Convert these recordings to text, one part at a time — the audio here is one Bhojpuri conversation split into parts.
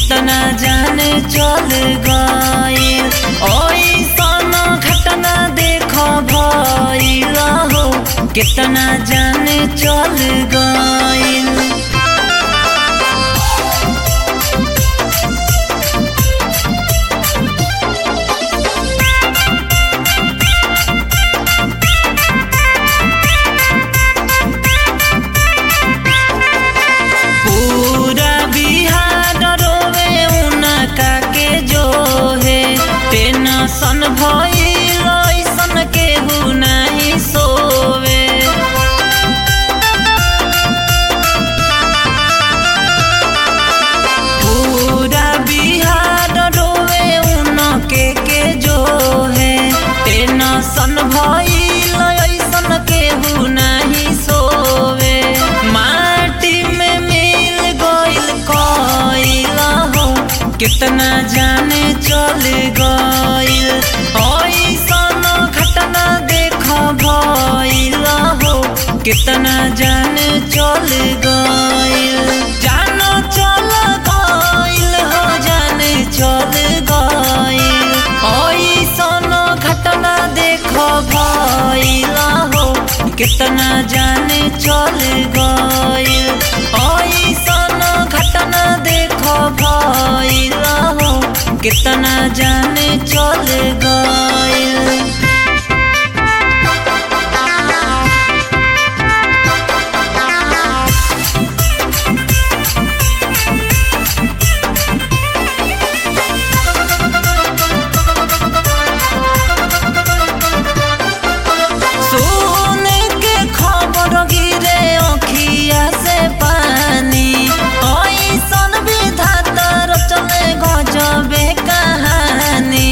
कितना जाने चल गइल ओइसन घटना देख भइल हो कितना जाने चल गइल पूरा बिहार रोवे उनका के जो है टेंशन भइल ऐसन केहू नहीं सोवे पूरा बिहार रोवे उनके के जो है टेंशन भइल ऐसन केहू नहीं सोवे माटी में मिल गइल कइल हो कितना जाने चल गइल ऐसन घटना देख भइल हो कितना जाने चल गइल जानो चल गइल हो जाने चल गइल ऐसन घटना देख भइल हो कितना जाने चल गइल ऐसन घटना देख भइल हो कितना जाने चल गइल सुन के खबर गिरे अखिया से पानी ऐसन विधाता रचले गजबे कहानी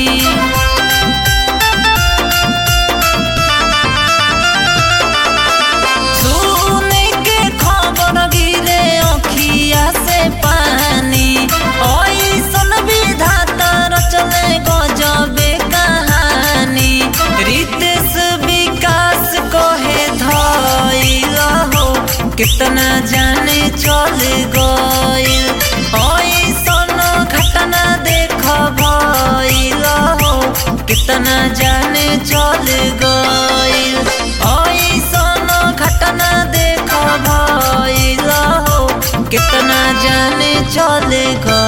सुन के खबर गिरे अखिया से पानी ऐसन विधाता रचले गजबे कहानी रितेश विकास कहे धइल हो कितना जाने चल गइल ऐसन घटना देख भइल हो कितना जाने चल गइल ऐसन घटना देख भइल हो कितना जाने चल गइल